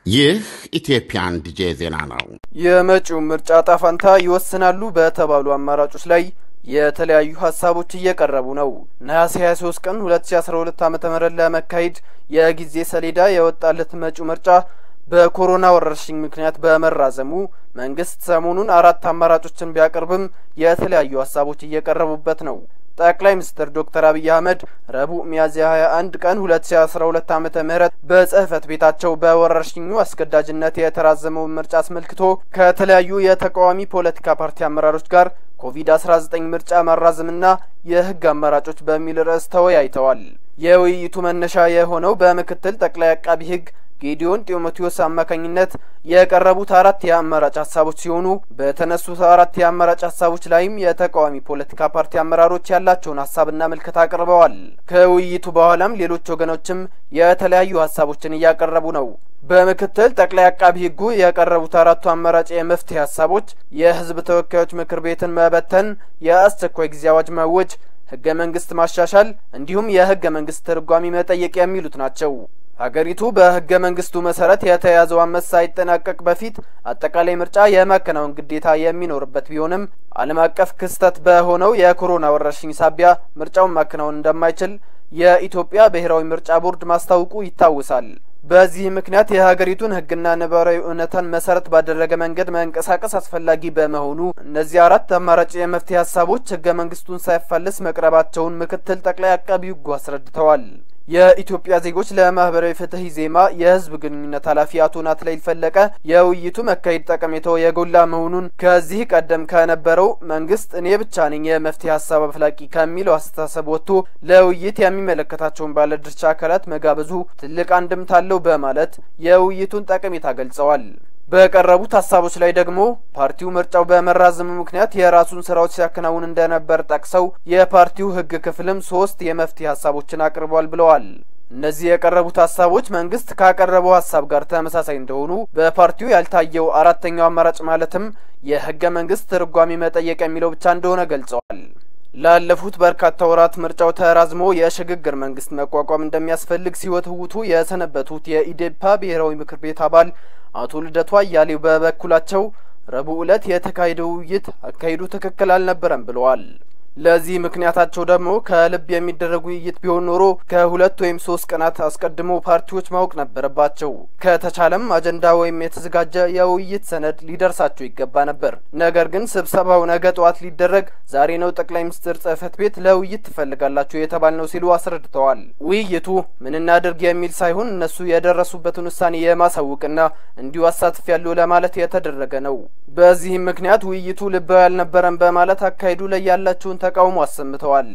ይህ ኢትዮጵያን ዲጄ ዜና ነው። የመጪው ምርጫ ጣፋንታ ይወስናሉ በተባሉ አማራጮች ላይ የተለያዩ ሀሳቦች እየቀረቡ ነው። ነሐሴ 23 ቀን 2012 ዓ ም ለመካሄድ የጊዜ ሰሌዳ የወጣለት መጪው ምርጫ በኮሮና ወረርሽኝ ምክንያት በመራዘሙ መንግስት ሰሞኑን አራት አማራጮችን ቢያቀርብም የተለያዩ ሀሳቦች እየቀረቡበት ነው። ጠቅላይ ሚኒስትር ዶክተር አብይ አህመድ ረቡዕ ሚያዝያ 21 ቀን 2012 ዓመተ ምህረት በጽህፈት ቤታቸው በወረርሽኙ አስገዳጅነት የተራዘመውን ምርጫ አስመልክቶ ከተለያዩ የተቃዋሚ ፖለቲካ ፓርቲ አመራሮች ጋር ኮቪድ-19 ምርጫ ማራዘምና የህግ አማራጮች በሚል ርዕስ ተወያይተዋል። የውይይቱ መነሻ የሆነው በምክትል ጠቅላይ አቃቢ ህግ ጌዲዮን ጢሞቴዎስ አማካኝነት የቀረቡት አራት የአማራጭ ሀሳቦች ሲሆኑ በተነሱት አራት የአማራጭ ሀሳቦች ላይም የተቃዋሚ ፖለቲካ ፓርቲ አመራሮች ያላቸውን ሀሳብና ምልከታ አቅርበዋል። ከውይይቱ በኋላም ሌሎች ወገኖችም የተለያዩ ሀሳቦችን እያቀረቡ ነው። በምክትል ጠቅላይ አቃቢ ህጉ የቀረቡት አራቱ አማራጭ የመፍትሄ ሀሳቦች የህዝብ ተወካዮች ምክር ቤትን መበተን፣ የአስቸኳይ ጊዜ አዋጅ ማወጅ፣ ህገ መንግስት ማሻሻል እንዲሁም የህገ መንግስት ትርጓሚ መጠየቅ የሚሉት ናቸው። ሀገሪቱ በህገ መንግስቱ መሰረት የተያዘው አመት ሳይጠናቀቅ በፊት አጠቃላይ ምርጫ የማከናወን ግዴታ የሚኖርበት ቢሆንም ዓለም አቀፍ ክስተት በሆነው የኮሮና ወረርሽኝ ሳቢያ ምርጫውን ማከናወን እንደማይችል የኢትዮጵያ ብሔራዊ ምርጫ ቦርድ ማስታወቁ ይታወሳል። በዚህ ምክንያት የሀገሪቱን ህግና ነባራዊ እውነታን መሰረት ባደረገ መንገድ መንቀሳቀስ አስፈላጊ በመሆኑ እነዚህ አራት አማራጭ የመፍትሄ ሀሳቦች ህገ መንግስቱን ሳይፋለስ መቅረባቸውን ምክትል ጠቅላይ አቃቢ ህጉ አስረድተዋል። የኢትዮጵያ ዜጎች ለማህበራዊ ፍትህ ኢዜማ የህዝብ ግንኙነት ኃላፊ አቶ ናትናኤል ፈለቀ የውይይቱ መካሄድ ጠቀሜታው የጎላ መሆኑን ከዚህ ቀደም ከነበረው መንግስት እኔ ብቻ ነኝ የመፍትሄ ሀሳብ አፍላቂ ከሚለው አስተሳሰብ ወጥቶ ለውይይት የሚመለከታቸውን ባለድርሻ አካላት መጋበዙ ትልቅ አንድምታ አለው በማለት የውይይቱን ጠቀሜታ ገልጸዋል። በቀረቡት ሀሳቦች ላይ ደግሞ ፓርቲው ምርጫው በመራዘሙ ምክንያት የራሱን ስራዎች ሲያከናውን እንደነበር ጠቅሰው የፓርቲው ህግ ክፍልም ሶስት የመፍትሄ ሀሳቦችን አቅርቧል ብለዋል። እነዚህ የቀረቡት ሀሳቦች መንግስት ካቀረበው ሀሳብ ጋር ተመሳሳይ እንደሆኑ በፓርቲው ያልታየው አራተኛው አማራጭ ማለትም የህገ መንግስት ትርጓሜ መጠየቅ የሚለው ብቻ እንደሆነ ገልጸዋል። ላለፉት በርካታ ወራት ምርጫው ተራዝሞ የሽግግር መንግስት መቋቋም እንደሚያስፈልግ ሲወተውቱ የሰነበቱት የኢዴፓ ብሔራዊ ምክር ቤት አባል አቶ ልደቱ አያሌው በበኩላቸው ረቡዕ ዕለት የተካሄደው ውይይት አካሄዱ ትክክል አልነበረም ብለዋል። ለዚህ ምክንያታቸው ደግሞ ከልብ የሚደረግ ውይይት ቢሆን ኖሮ ከሁለት ወይም ሶስት ቀናት አስቀድሞ ፓርቲዎች ማወቅ ነበረባቸው። ከተቻለም አጀንዳ ወይም የተዘጋጀ የውይይት ሰነድ ሊደርሳቸው ይገባ ነበር። ነገር ግን ስብሰባው ነገ ጠዋት ሊደረግ ዛሬ ነው ጠቅላይ ሚኒስትር ጽህፈት ቤት ለውይይት ትፈልጋላችሁ የተባል ነው ሲሉ አስረድተዋል። ውይይቱ ምን እናድርግ የሚል ሳይሆን እነሱ የደረሱበትን ውሳኔ የማሳወቅና እንዲሁ አሳትፍ ያለው ለማለት የተደረገ ነው። በዚህም ምክንያት ውይይቱ ልባዊ አልነበረም በማለት አካሄዱ ላይ ያላቸውን ተቃውሞ አሰምተዋል።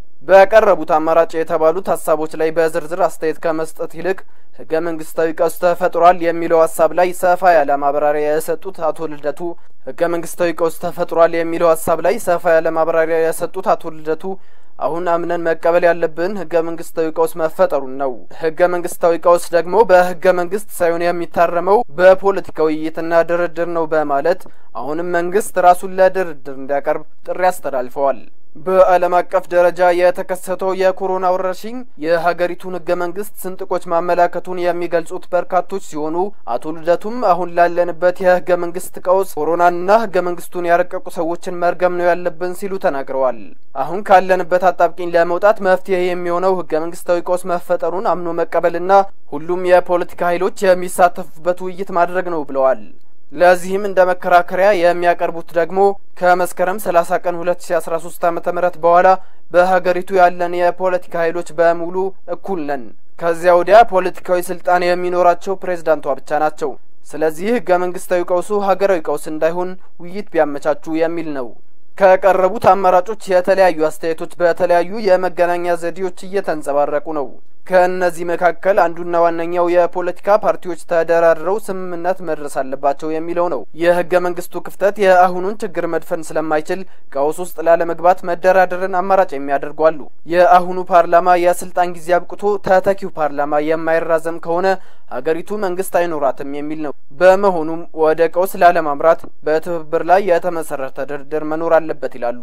በቀረቡት አማራጭ የተባሉት ሀሳቦች ላይ በዝርዝር አስተያየት ከመስጠት ይልቅ ህገ መንግስታዊ ቀውስ ተፈጥሯል የሚለው ሀሳብ ላይ ሰፋ ያለ ማብራሪያ የሰጡት አቶ ልደቱ ህገ መንግስታዊ ቀውስ ተፈጥሯል የሚለው ሀሳብ ላይ ሰፋ ያለ ማብራሪያ የሰጡት አቶ ልደቱ አሁን አምነን መቀበል ያለብን ህገ መንግስታዊ ቀውስ መፈጠሩን ነው። ህገ መንግስታዊ ቀውስ ደግሞ በህገ መንግስት ሳይሆን የሚታረመው በፖለቲካ ውይይትና ድርድር ነው በማለት አሁንም መንግስት ራሱን ለድርድር እንዲያቀርብ ጥሪ አስተላልፈዋል። በዓለም አቀፍ ደረጃ የተከሰተው የኮሮና ወረርሽኝ የሀገሪቱን ህገ መንግስት ስንጥቆች ማመላከቱን የሚገልጹት በርካቶች ሲሆኑ አቶ ልደቱም አሁን ላለንበት የህገ መንግስት ቀውስ ኮሮናንና ህገ መንግስቱን ያረቀቁ ሰዎችን መርገም ነው ያለብን ሲሉ ተናግረዋል። አሁን ካለንበት አጣብቂኝ ለመውጣት መፍትሄ የሚሆነው ህገ መንግስታዊ ቀውስ መፈጠሩን አምኖ መቀበልና ሁሉም የፖለቲካ ኃይሎች የሚሳተፉበት ውይይት ማድረግ ነው ብለዋል። ለዚህም እንደ መከራከሪያ የሚያቀርቡት ደግሞ ከመስከረም 30 ቀን 2013 ዓ.ም በኋላ በሀገሪቱ ያለን የፖለቲካ ኃይሎች በሙሉ እኩል ነን። ከዚያ ወዲያ ፖለቲካዊ ስልጣን የሚኖራቸው ፕሬዝዳንቷ ብቻ ናቸው። ስለዚህ ህገ መንግስታዊ ቀውሱ ሀገራዊ ቀውስ እንዳይሆን ውይይት ቢያመቻቹ የሚል ነው። ከቀረቡት አማራጮች የተለያዩ አስተያየቶች በተለያዩ የመገናኛ ዘዴዎች እየተንጸባረቁ ነው። ከእነዚህ መካከል አንዱና ዋነኛው የፖለቲካ ፓርቲዎች ተደራድረው ስምምነት መድረስ አለባቸው የሚለው ነው። የህገ መንግስቱ ክፍተት የአሁኑን ችግር መድፈን ስለማይችል ቀውስ ውስጥ ላለመግባት መደራደርን አማራጭ የሚያደርጉ አሉ። የአሁኑ ፓርላማ የስልጣን ጊዜ አብቅቶ ተተኪው ፓርላማ የማይራዘም ከሆነ ሀገሪቱ መንግስት አይኖራትም የሚል ነው። በመሆኑም ወደ ቀውስ ላለማምራት በትብብር ላይ የተመሰረተ ድርድር መኖር አለበት ይላሉ።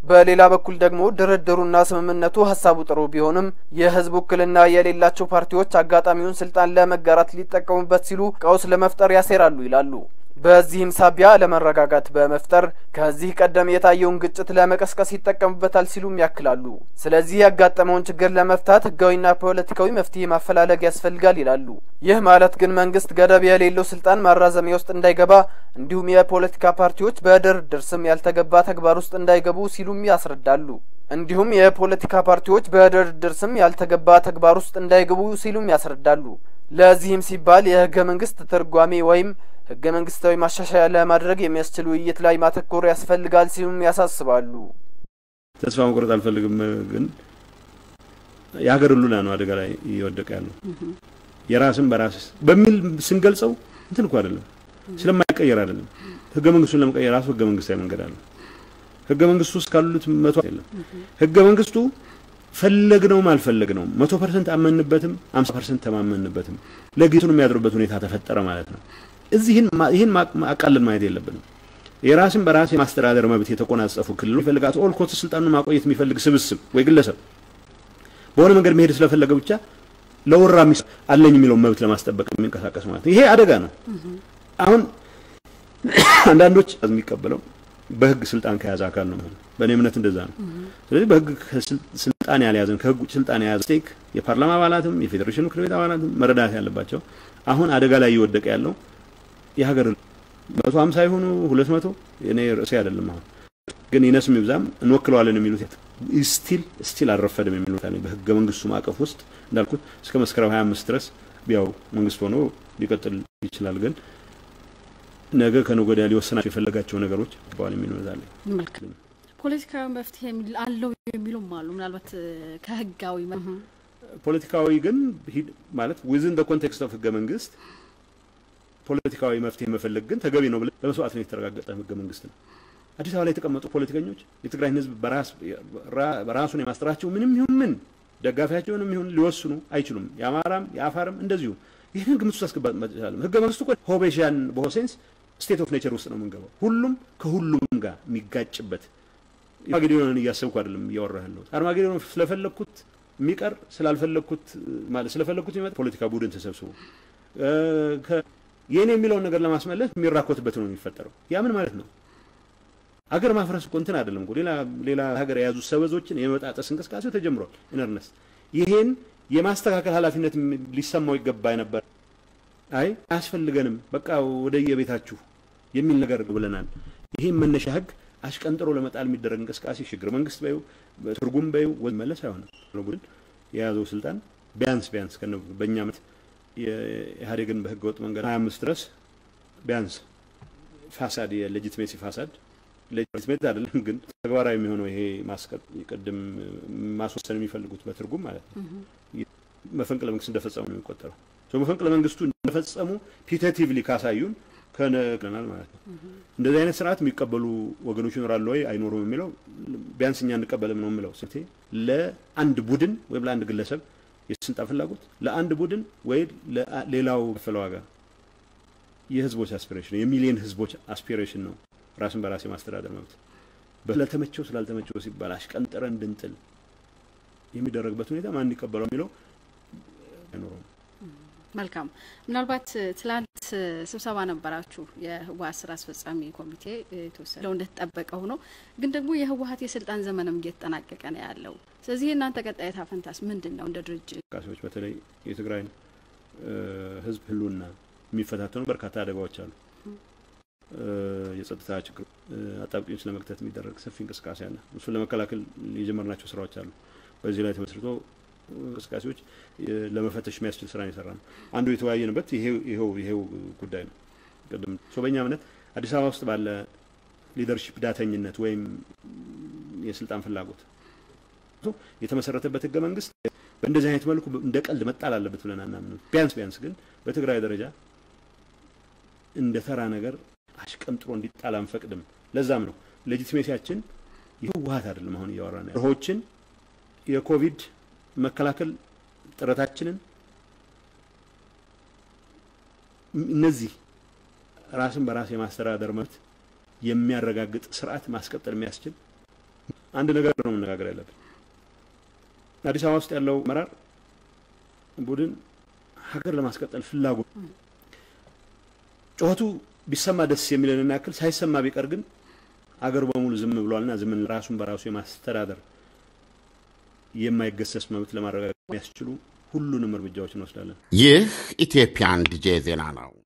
በሌላ በኩል ደግሞ ድርድሩና ስምምነቱ ሀሳቡ ጥሩ ቢሆንም የህዝብ ውክልና የሌላቸው ፓርቲዎች አጋጣሚውን ስልጣን ለመጋራት ሊጠቀሙበት ሲሉ ቀውስ ለመፍጠር ያሴራሉ ይላሉ። በዚህም ሳቢያ አለመረጋጋት በመፍጠር ከዚህ ቀደም የታየውን ግጭት ለመቀስቀስ ይጠቀሙበታል ሲሉም ያክላሉ። ስለዚህ ያጋጠመውን ችግር ለመፍታት ህጋዊና ፖለቲካዊ መፍትሄ ማፈላለግ ያስፈልጋል ይላሉ። ይህ ማለት ግን መንግስት ገደብ የሌለው ስልጣን ማራዘሚያ ውስጥ እንዳይገባ እንዲሁም የፖለቲካ ፓርቲዎች በድርድር ስም ያልተገባ ተግባር ውስጥ እንዳይገቡ ሲሉም ያስረዳሉ። እንዲሁም የፖለቲካ ፓርቲዎች በድርድር ስም ያልተገባ ተግባር ውስጥ እንዳይገቡ ሲሉም ያስረዳሉ። ለዚህም ሲባል የህገ መንግስት ትርጓሜ ወይም ህገ መንግስታዊ ማሻሻያ ለማድረግ የሚያስችል ውይይት ላይ ማተኮር ያስፈልጋል ሲሉም ያሳስባሉ። ተስፋ መቁረጥ አልፈልግም፣ ግን የሀገር ህልውና ነው አደጋ ላይ እየወደቀ ያለው። የራስን በራስ በሚል ስንገልጸው እንትን እኮ አይደለም፣ ስለማይቀየር አይደለም። ህገ መንግስቱን ለመቀየር ራሱ ህገ መንግስታዊ መንገድ አለ። ህገ መንግስቱ ውስጥ ካሉት መቶ የለም። ህገ መንግስቱ ፈለግነውም አልፈለግነውም መቶ ፐርሰንት አመንበትም አምሳ ፐርሰንት ተማመንበትም ለጌቱን የሚያድሩበት ሁኔታ ተፈጠረ ማለት ነው። እዚህን ይህን አቃልን ማየት የለብንም። የራስን በራስ የማስተዳደር መብት የተቆናጸፉ ክልሎች የሚፈልጋት ኦል ኮት ስልጣኑን ማቆየት የሚፈልግ ስብስብ ወይ ግለሰብ በሆነ መንገድ መሄድ ስለፈለገ ብቻ ለወራ ሚስ አለኝ የሚለውን መብት ለማስጠበቅ የሚንቀሳቀስ ማለት ነው። ይሄ አደጋ ነው። አሁን አንዳንዶች የሚቀበለው በህግ ስልጣን ከያዘ አካል ነው ማለት በእኔ እምነት እንደዛ ነው። ስለዚህ በህግ ስልጣን ያልያዘን ከህግ ውጭ ስልጣን የያዘ ስቴክ የፓርላማ አባላትም የፌዴሬሽን ምክር ቤት አባላትም መረዳት ያለባቸው አሁን አደጋ ላይ እየወደቀ ያለው የሀገር መቶ ሀምሳ የሆኑ ሁለት መቶ እኔ ርዕሴ አይደለም። አሁን ግን ይነስም ይብዛም እንወክለዋለን የሚሉት ስቲል ስቲል አልረፈድም የሚሉት አለኝ። በህገ መንግስቱ ማዕቀፍ ውስጥ እንዳልኩት እስከ መስከረም ሀያ አምስት ድረስ ያው መንግስት ሆኖ ሊቀጥል ይችላል ግን ነገ ከነገ ወዲያ ሊወሰናቸው የፈለጋቸው ነገሮች ባል የሚኖዛለ መልካም ፖለቲካዊ መፍትሄ አለው የሚሉም አሉ። ምናልባት ከህጋዊ ፖለቲካዊ ግን ማለት ዊዝን ኮንቴክስት ኦፍ ህገ መንግስት ፖለቲካዊ መፍትሄ መፈለግ ግን ተገቢ ነው ብለን በመስዋዕት ነው የተረጋገጠ ህገ መንግስት ነው። አዲስ አበባ ላይ የተቀመጡ ፖለቲከኞች የትግራይን ህዝብ በራሱን የማስጠራቸው ምንም ይሁን ምን ደጋፊያቸውንም ይሁን ሊወስኑ አይችሉም። የአማራም የአፋርም እንደዚሁ ይህን ግምት ውስጥ አስገባት መቻለም ህገ መንግስቱ እኮ ሆቤሻን በሆሴንስ ስቴት ኦፍ ኔቸር ውስጥ ነው የምንገባው። ሁሉም ከሁሉም ጋር የሚጋጭበት አርማጌዶንን እያሰብኩ አይደለም እያወራ ያለሁት። አርማጌዶን ስለፈለግኩት የሚቀር ስላልፈለግኩት ማለት ስለፈለግኩት የሚመጣ ፖለቲካ ቡድን ተሰብስቦ የእኔ የሚለውን ነገር ለማስመለስ የሚራኮትበት ነው የሚፈጠረው። ያ ምን ማለት ነው? አገር ማፍረስ እኮ እንትን አይደለም እኮ ሌላ ሌላ ሀገር የያዙ ሰበዞችን የመጣጠስ እንቅስቃሴው ተጀምሯል። ኢነርነስ ይሄን የማስተካከል ኃላፊነት ሊሰማው ይገባ ነበር። አይ አያስፈልገንም፣ በቃ ወደ የቤታችሁ የሚል ነገር ብለናል። ይሄን መነሻ ህግ አሽቀንጥሮ ለመጣል የሚደረግ እንቅስቃሴ ሽግግር መንግስት በዩ ትርጉም በዩ መለስ አይሆንም። ቡድን የያዘው ስልጣን ቢያንስ ቢያንስ በእኛ ዓመት የኢህአዴግን በህገ ወጥ መንገድ ሀያ አምስት ድረስ ቢያንስ ፋሳድ የሌጂትሜሲ ፋሳድ ሌጂትሜት አይደለም ግን ተግባራዊ የሚሆነው ይሄ ማስቀጥ ቅድም ማስወሰን የሚፈልጉት በትርጉም ማለት ነው መፈንቅለ መንግስት እንደፈጸሙ ነው የሚቆጠረው። መፈንቅለ መንግስቱ እንደፈጸሙ ፒቴቲቭሊ ካሳዩን ከነናል ማለት ነው። እንደዚህ አይነት ስርዓት የሚቀበሉ ወገኖች ይኖራሉ ወይ አይኖሩም የሚለው ቢያንስ እኛ እንቀበልም ነው የምለው። ስቴ ለአንድ ቡድን ወይም ለአንድ ግለሰብ የስልጣን ፍላጎት ለአንድ ቡድን ወይ ሌላው ከፈለ ዋጋ የህዝቦች አስፒሬሽን የሚሊዮን ህዝቦች አስፒሬሽን ነው ራስን በራስ የማስተዳደር መብት ስለተመቸው ስላልተመቸው ሲባል አሽቀንጥረ እንድንጥል የሚደረግበት ሁኔታ ማን ይቀበለው የሚለው አይኖረውም። መልካም። ምናልባት ትላንት ስብሰባ ነበራችሁ የህወሀት ስራ አስፈጻሚ ኮሚቴ የተወሰነው እንደተጠበቀ ሆኖ ግን ደግሞ የህወሀት የስልጣን ዘመንም እየተጠናቀቀ ነው ያለው። ስለዚህ የእናንተ ቀጣይ ዕጣ ፈንታስ ምንድን ነው? እንደ ድርጅት እንቅስቃሴዎች በተለይ የትግራይን ህዝብ ህልውና የሚፈታተኑ በርካታ አደጋዎች አሉ። የጸጥታ ችግር አጣብቂኝ ለመክተት የሚደረግ ሰፊ እንቅስቃሴ አለ። እሱን ለመከላከል የጀመርናቸው ስራዎች አሉ። በዚህ ላይ ተመስርቶ እንቅስቃሴዎች ለመፈተሽ የሚያስችል ስራ የሰራ ነው። አንዱ የተወያየንበት ይሄው ይሄው ጉዳይ ነው። ቅድም በእኛ እምነት አዲስ አበባ ውስጥ ባለ ሊደርሺፕ ዳተኝነት ወይም የስልጣን ፍላጎት የተመሰረተበት ህገ መንግስት በእንደዚህ አይነት መልኩ እንደ ቀልድ መጣል አለበት ብለን አናምንም። ቢያንስ ቢያንስ ግን በትግራይ ደረጃ እንደ ተራ ነገር አሽቀንጥሮ እንዲጣል አንፈቅድም። ለዛም ነው ሌጂቲሜሲያችን የህወሀት አይደለም። አሁን እያወራ ነው ርሆችን የኮቪድ መከላከል ጥረታችንን እነዚህ ራስን በራስ የማስተዳደር መብት የሚያረጋግጥ ስርዓት ማስቀጠል የሚያስችል አንድ ነገር ነው መነጋገር ያለብን። አዲስ አበባ ውስጥ ያለው አመራር ቡድን ሀገር ለማስቀጠል ፍላጎት ጩኸቱ ቢሰማ ደስ የሚለንን ያክል ሳይሰማ ቢቀር ግን አገሩ በሙሉ ዝም ብሏልና ዝምን ራሱን በራሱ የማስተዳደር የማይገሰስ መብት ለማረጋገጥ የሚያስችሉ ሁሉንም እርምጃዎች እንወስዳለን። ይህ ኢትዮጵያን ዲጄ ዜና ነው።